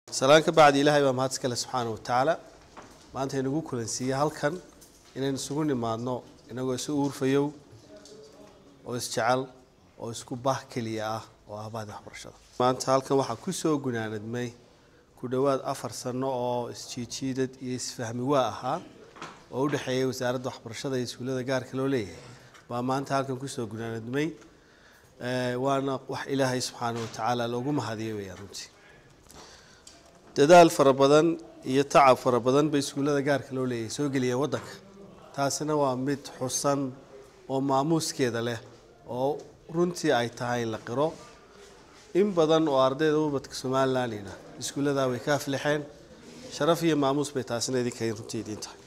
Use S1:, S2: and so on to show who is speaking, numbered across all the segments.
S1: salaan ka bacdi ilaahay baa mahad iskale subxaana watacaala maanta inagu kulansiiye halkan inaynu isugu nimaadno inagoo isu uurfayow oo isjecel oo isku bah keliya ah oo ah bahda waxbarashada maanta halkan waxaa kusoo gunaanadmay ku dhowaad afar sano oo isjiijiidad iyo isfahmi waa ahaa oo u dhexeeyay wasaaradda waxbarashada iyo iskuullada gaarka loo leeyahay baa maanta halkan kusoo gunaanadmay waana wax ilaahay subxaana watacaala loogu mahadiyo weyaan runtii dadaal fara badan iyo tacab fara badan bay iskuullada gaarka loo leeyahay soo geliyeen waddanka taasina waa mid xusan oo maamuuskeeda leh oo runtii ay tahay in la qiro in badan oo ardayda ubadka somalilandina iskuulladaa way ka aflixeen sharaf iyo maamuus bay taasina idinka runtii idiin tahay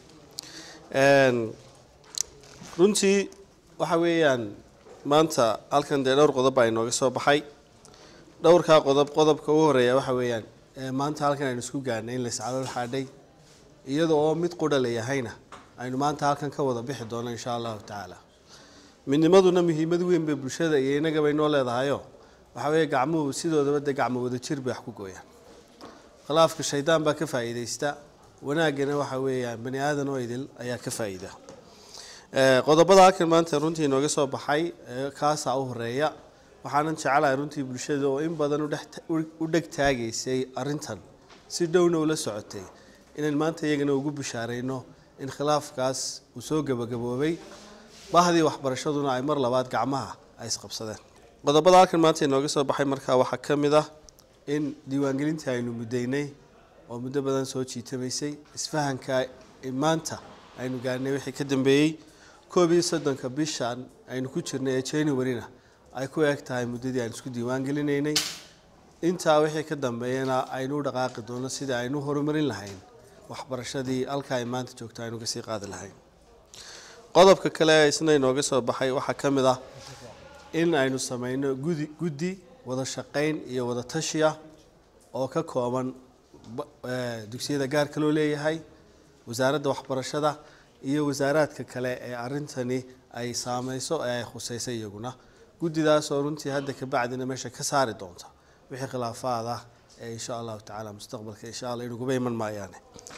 S1: runtii waxa weeyaan maanta halkan dee dhowr qodob baa inooga soo baxay dhowrkaa qodob qodobka ugu horeeya waxa weeyaan maanta halkan aynu isku gaarnay in laiscalool xaadhay iyada oo mid qudha layahayna aynu maanta halkan ka wada bixi doono insha allahu tacaala midnimaduna muhiimad weyn bay bulshada iyo inagaba inoo leedahayo waxa weeye gacmuhu sidoodaba dee gacmo wada jir bay wax ku gooyaan khilaafka shaydaan baa ka faa'iidaysta wanaaggana waxa weeyaan bani aadan oo idil ayaa ka faa'iida qodobada halkan maanta runtii inooga soo baxay kaasaa u horeeya waxaanan jecelahay runtii bulshada oo in badan u dheg taagaysay arintan si dhowna ula socotay inaan maanta iyagana ugu bishaarayno in khilaafkaas uu soo gebagaboobay bahdii waxbarashaduna ay mar labaad gacmaha ay isqabsadeen qodobada halkan maanta inooga soo baxay markaa waxaa ka mid ah in diiwaangelintii aynu muddaynay oo muddo badan soo jiitamaysay isfahanka maanta aynu gaarnay wixii ka dambeeyey koob iyo soddonka bishan aynu ku jirnay ee januaryna ay ku eg tahay muddadii aynu isku diiwaan gelinaynay intaa wixii ka dambeeyana aynu u dhaqaaqi doono sidii aynu horumarin lahayn waxbarashadii halka ay maanta joogto aynu kasii qaadi lahayn qodobka kale isna inooga soo baxay waxaa ka mid ah in aynu sameyno gudi guddi wada shaqayn iyo wada tashi ah oo ka kooban dugsiyada gaarka loo leeyahay wasaaradda waxbarashada iyo wasaaraadka kale ee arintani ay saameyso ee ay khuseysay iyaguna guddidaas oo runtii hadda kabacdina meesha ka saari doonta wixii khilaafaad ah ee insha allahu tacaala mustaqbalka insha alla inuguba iman maayaane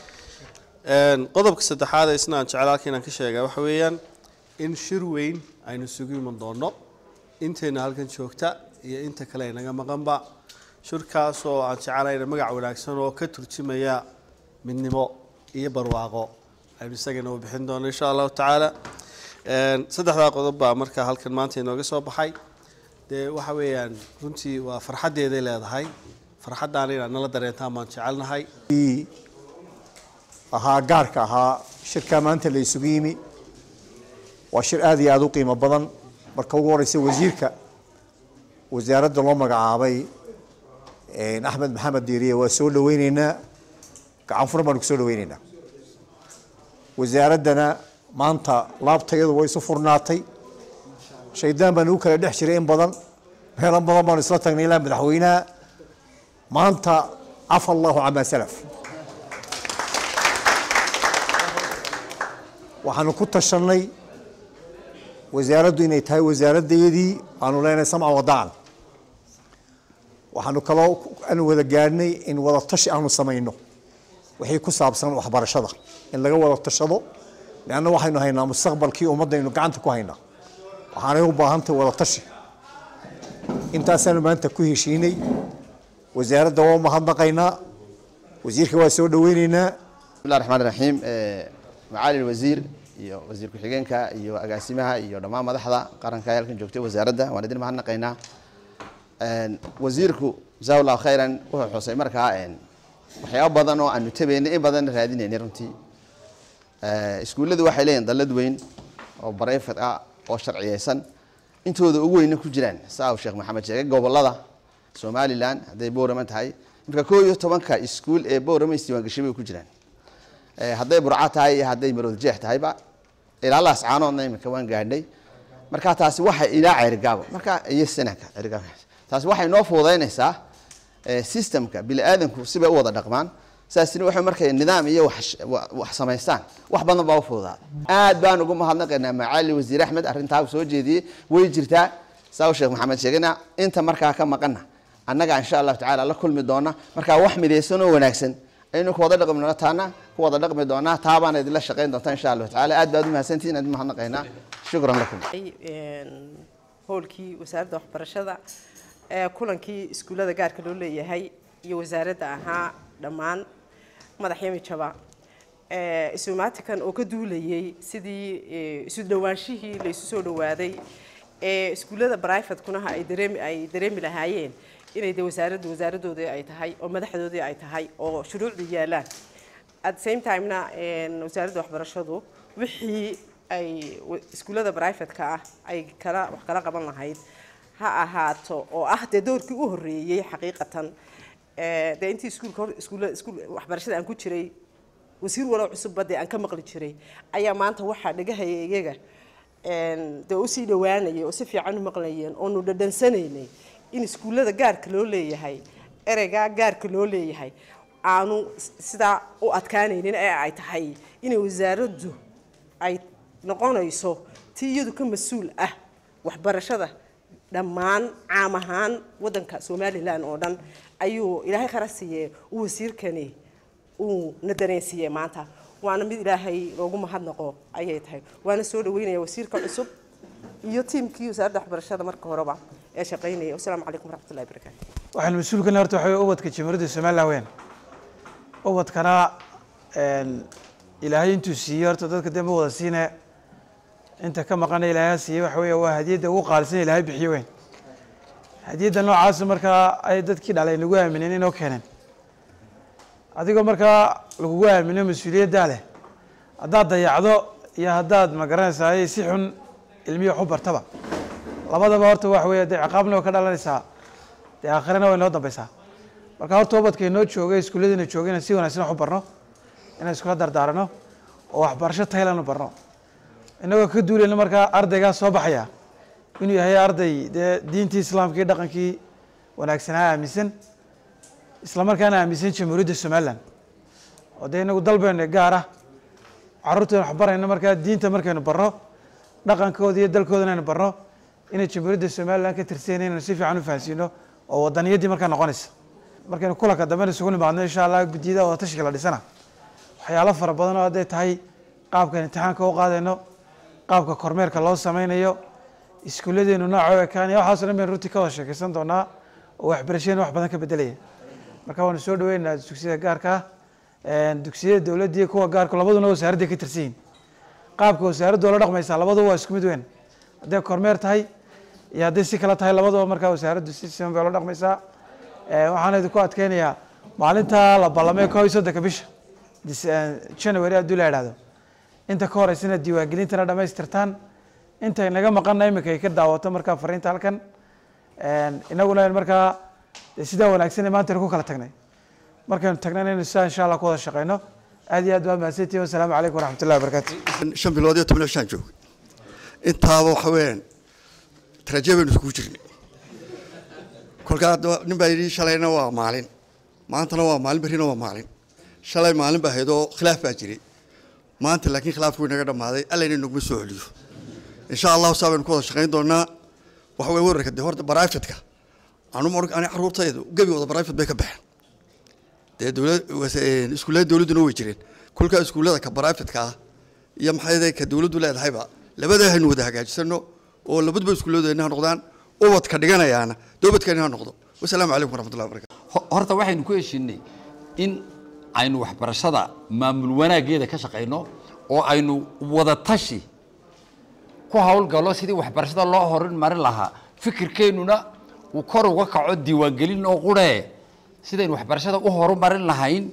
S1: qodobka saddexaad ee isna aan jecel halka inaan ka sheega waxa weeyaan in shir weyn aynu isugu iman doono intayna halkan joogta iyo inta kale inaga maqanba shirkaas oo aan jecelahayna magac wanaagsan oo ka turjimaya midnimo iyo barwaaqo aynu isagana u bixin doono insha allahu tacaala saddexdaa qodob baa markaa halkan maanta inooga soo baxay dee waxa weeyaan runtii waa farxaddeeday leedahay farxaddaana inaad nala dareentaan baan jecelnahay
S2: ahaa gaarka ahaa shirkaa maanta la isugu yimi waa shir aada iyo aada u qiimo badan marka ugu horeysa wasiirka wasaaradda loo magacaabay axmed maxamed diiriye waa soo dhaweyneynaa gacan furan baanu kusoo dhaweyneynaa wasaaraddana maanta laabtayadu way isu furnaatay shaydaan baan ugu kala dhex jiray in badan meelo badan baanu isla tagnay ilaa madaxweynaha maanta cafa allahu camaa salaf waxaanu ku tashanay wasaaraddu inay tahay wasaaraddayadii aanu leenahay samca wadaacan waxaanu kaloo aanu wada gaadhnay in wada tashi aanu samayno wixii ku saabsan waxbarashada in laga wada tashado leanna waxaynu haynaa mustaqbalkii ummaddaynu gacanta ku haynaa waxaanay u baahantahay wada tashi intaasaanu maanta ku heshiinay wasaaradda waa umahadnaqaynaa wasiirka waa soo dhaweyneynaa
S3: bismillahi raxmaan raxiim macaali wasiir iyo wasiir ku-xigeenka iyo agaasimaha iyo dhammaan madaxda qaranka ee halkan joogtay wasaaradda waan idin mahadnaqaynaa wasiirku jasaa allahu khayran wuxuu xusay markaa waxyaaba badan oo aanu tabaynay in badanna raadinaynay runtii iskuulladu waxay leeyihin dallad weyn oo barayfad ah oo sharciyeysan intooda ugu weyna ku jiraan saa uu sheekh maxamed sheegay gobolada somalilan hadday boorama tahay marka koo iyo tobanka iskuul ee boorama isdiiwaangashay bay ku jiraan hadday burca tahay iyo hadday marood jeex tahayba ilaalaas caanoodna iminka waan gaadhnay marka taasi waxay ilaa ceerigaabo marka iyo sanadka ceerigaabo taasi waxay noo fududaynaysaa systemka bini aadanku sibay u wada dhaqmaan saasina waxay markay nidaam iyo wax samaystaan wax badan baa u fududaada aad baan ugu mahadnaqaynaa macaali wasiir axmed arrintaa uu soo jeediyey way jirtaa saa uu sheekh maxamed sheegayna inta markaa ka maqana annaga insha allahu tacaala la kulmi doona marka wax midaysan oo wanaagsan aynu ku wada dhaqmi doona taana ku wada dhaqmi doonaa taabaan idinla shaqayn doonta insha allahu tacaala aad baad u mahadsantihiin aad mahadnaqaynaa shukran lakum
S4: howlkii wasaaradda waxbarashada ee kulankii iskuullada gaarka loo leeyahay iyo wasaaradda ahaa dhammaan madaxyami jaba isumaatikan oo ka duulayay sidii isu dhawaanshihii la isu soo dhawaaday ee iskuullada brivatekuna ay dareemi ay dareemi lahaayeen inay de wasaaraddu wasaaraddoodii ay tahay oo madaxdoodii ay tahay oo shuruucdii yaalaan at the same timena wasaaradda waxbarashadu wixii ay iskuullada brivatka ah ay kala wax kala qaban lahayd ha ahaato oo ah dee doorkii u horreeyey xaqiiqatan dee intii iskuulka hor iskuulla iskuul waxbarashada aan ku jiray wasiir walow cusubba dee aan ka maqli jiray ayaa maanta waxaa dhagahaya iyaga dee usii dhawaanayay oo si fiican u maqlayeen oonu dhadhansanaynay in iskuullada gaarka loo leeyahay ereygaa gaarka loo leeyahay aanu sidaa u adkaanaynin ee ay tahay inay wasaaraddu ay noqonayso tii iyadu ka mas-uul ah waxbarashada dhammaan caam ahaan waddanka somalilan oo dhan ayuu ilaahay khara siiyee uu wasiirkani uu na dareensiiyey maanta waana mid ilaahay loogu mahadnaqo ayay tahay waana soo dhaweynaya wasiirka cusub iyo tiimkii wasaaradda waxbarashada marka horeba ee shaqaynaya wasalaamu calaykum waraxmatullahi barakaatu
S5: waxaan mas-uulkan horta waxa wey ubadka jamhuuriyadda somaliland weyn ubadkana ilaahay intuu siiyey horta dadka dee ma wada siine inta ka maqana ilaahay siiyey waxa weeye waa hadiyadda ugu qaalisan ilaahay bixiyo weyn hadiyadda noocaasa markaa ay dadkii dhalay nagu aamineen inoo keeneen adigoo markaa lagugu aamino mas-uuliyaddaa leh haddaad dayacdo iyo haddaad magaranaysaa si xun ilmiya wax u bartaba labadaba horta waxa weeye dee ciqaabna way ka dhalanaysaa dee aakhirana way noo dambeysaa marka horta ubadka inoo joogay iskuulladiina joogay inaan si wanaagsan wax u barno inaan iskula dardaarano oo waxbarasho taylan u barno inagoo ka duulayna markaa ardaygaa soo baxaya inuu yahay arday dee diintii islaamka iyo dhaqankii wanaagsanaa aaminsan isla markaana aaminsan jamhuuriyadda somaliland oo dee inagu dalbeena gaar ah carruurteena wax barayno markaa diinta markaynu barno dhaqankooda iyo dalkoodana aynu barno inay jamhuuriyadda somaliland ka tirsan inaynu si fiican u fahansiino oo wadaniyaddii markaa noqonaysa markaynu kulanka dambena isugu nimaadno insha allah guddiyada wada tashiga la dhisana waxyaalo fara badan oo hadday tahay qaabkan imtixaanka u qaadayno qaabka kormeerka loo sameynayo iskuulladeenu nooca u ekaanaya waxaaso dhan baynu runtii ka wada sheekaysan doonaa oo waxbarashadeena wax badan ka bedelaya marka waanu soo dhaweynaynaa dugsiyada gaarka ah dugsiyada dowladda iyo kuwa gaarka labaduna wasaaradday ka tirsan yihin qaabka wasaaraddu oola dhaqmaysaa labaduba waa isku mid weyn hadday kormeer tahay iyo hadday si kale tahay labaduba markaa wasaaraddu si siman bay oola dhaqmaysaa waxaan idinku adkeynayaa maalinta la ballamay koob iyo soddonka bisha january hadduu la idhahdo inta ka horeysana diiwaangelintana dhamaystirtaan inta naga maqana iminka ay ka daawato markaa fariinta halkan inaguna markaa sidaa wanaagsan maanta ku kala tagnay markaynu tagnayna inu sidaa insha allah ku wada shaqeyno aad iyo aad waa mahadsantihin wasalaamu calaykum waraxmatullahi wabarakatu
S6: shan bilood iyo toban shaan joogay intaaba waxa weeyaan taraje baynu iskugu jirnay kolkaa nin baa yidhi shalayna waa maalin maantana waa maalin berrina waa maalin shalay maalin baa ahayd oo khilaaf baa jiray maanta laakiin khilaafku inaga dhammaaday allayna naguma soo celiyo insha allahu saa baynu ku wada shaqayn doonaa waxa weye wararka dee horta baraafitka anuma ani carruurtaydu gebigooda barafit bay ka baxeen dee dowlad iskuullada dowladduna way jireen kolkaa iskuullada ka barafitka ah iyo maxay ka dowladdu leedahayba labadaa haynu wada hagaajisano oo labaduba iskuulladeena ha noqdaan ubadka dhiganayaana doobadkeena ha noqdo wasalaamu calaykum waraxmatullahi wabarakatu
S7: horta waxaynu ku heshiinay in aynu waxbarashada maamul wanaaggeeda ka shaqayno oo aynu wada tashi ku hawlgalo sidii waxbarashada loo horin marin lahaa fikirkeennuna uu kor uga kaco diiwaangelin oo quree sidaynu waxbarashada u horumarin lahayn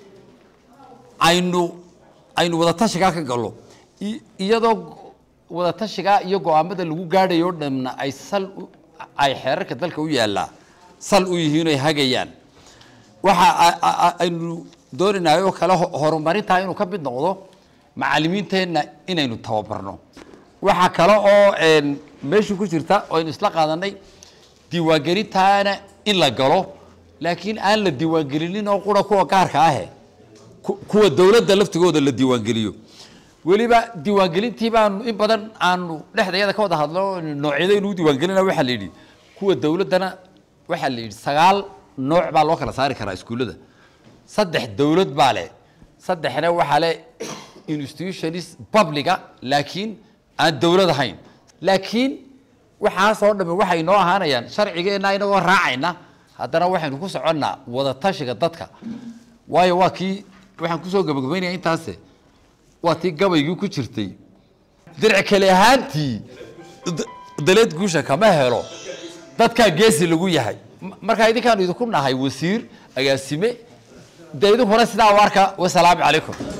S7: aynu aynu wada tashigaa ka gallo iyadoo wada tashigaa iyo go-aamada lagu gaadhayo dhamna ay sal ay xeerarka dalka u yaallaa sal u yihiin ay hagayaan waxa aynu doonaynahay oo kale horumarintaa inuu ka mid noqdo macalimiinteenna inaynu tababarno waxaa kale oo meeshu ku jirta oo aynu isla qaadanay diiwaangelintaana in la galo laakiin aan la diiwaangelinin oo qura kuwa gaarka ahe kuwa dowladda laftigooda la diiwaangeliyo weliba diiwaangelintii baanu in badan aanu dhexdayada ka wada hadlo noocyadaynu u diiwaangelina waxaa la yidhi kuwa dowladdana waxaa la yidhi sagaal nooc baa loo kala saari karaa iskuullada saddex dowlad baa leh saddexna waxaa leh institutionis publica laakiin aan dowlad ahayn laakiin waxaasoo dhamme waxay noo ahaanayaan sharcigeenna inagoo raacayna haddana waxaynu ku soconnaa wada tashiga dadka waayo waa kii waxaan kusoo gabagabaynaya intaase waa tii gabaygii ku jirtay dirci kale ahaantii d- daleed guusha kama helo dadkaa geesi lagu yahay M- markaa idinkaanu idinku nahay wasiir agaasime dee idinkuna sidaa u arka wasalaamu calaykum